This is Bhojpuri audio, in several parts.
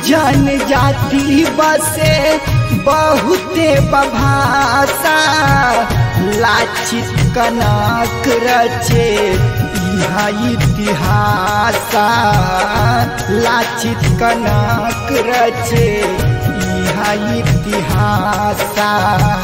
जन जाति बसे बहुते बभाषा लाचित कनक रचे इहा इतिहासा लाचित कनक रचे इहा इतिहासा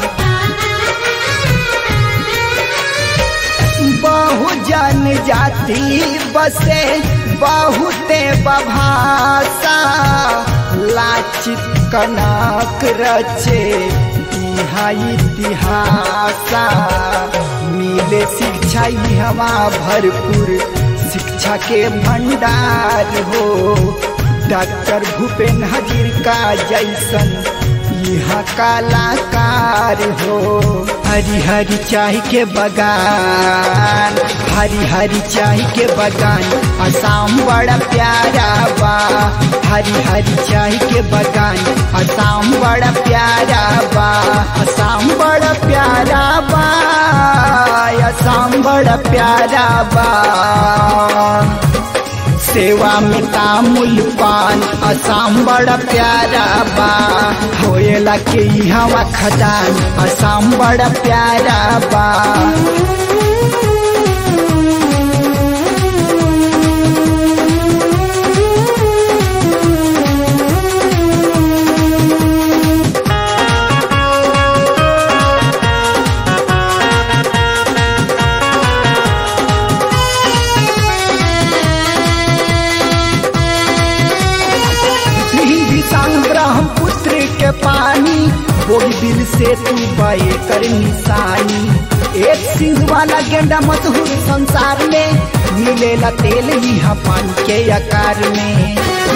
बहुजन जाति बसे बहुते बभाषा लाचित कनक रचे इहा इतिहासा मिले शिक्षा हवा भरपूर शिक्षा के भंडार हो डॉक्टर भूपेन हजिरका जैसन यहाँ कलाकार हो हरी हरी चाय के बगान हरी हरी चाय के बगान असम बड़ा प्यारा बा हरी हरी चाय के बगान असम बड़ा प्यारा बा असम बड़ा प्यारा बा असम बड़ा प्यारा बा सेवा में तामुल पान असम बड़ा प्यारा बा होएला के हवा खदान असम बड़ा प्यारा बा हिंदी संग ब्रह्मपुत्र के पानी बोल दिल से तू बे कर निशानी एक सिंह वाला गेंडा मशहूर संसार में मिलेला तेल यहाँ पानी के आकार में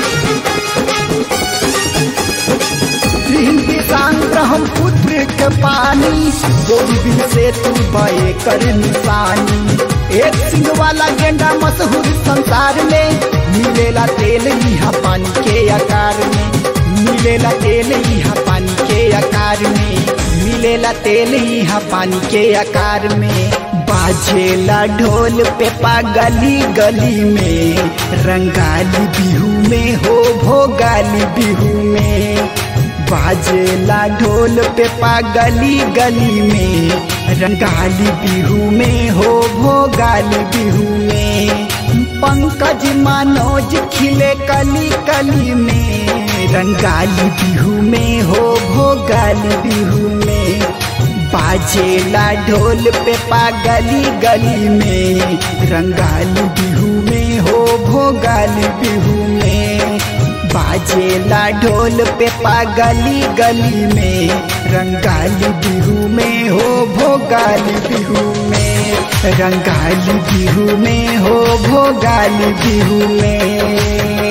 हिंदी संग ब्रह्मपुत्र के पानी बोल दिल से तू बे कर निशानी एक सिंह वाला गेंडा मशहूर संसार में मिलेला तेल यहाँ पानी के आकार में मिलेला तेल यहाँ पानी के आकार में मिलेला तेल यहाँ पानी के आकार में बाजेला ढोल पे गली गली में रंगाली बिहू में हो भोगाली बिहू में बाजेला ढोल पे गली गली में रंगाली बिहू में हो भोगाली बिहू में पंकज मनोज खिले कली कली में रंगाली बिहू में हो भोगाली बिहू में बाजेला ढोल पे गली गली में रंगाली बिहू में हो भोगाली बिहू में बाजेला ढोल पे गली गली में रंगाली बिहू में हो भोगाली बिहू में रंगाली बिहू में हो भोगाली बिहू में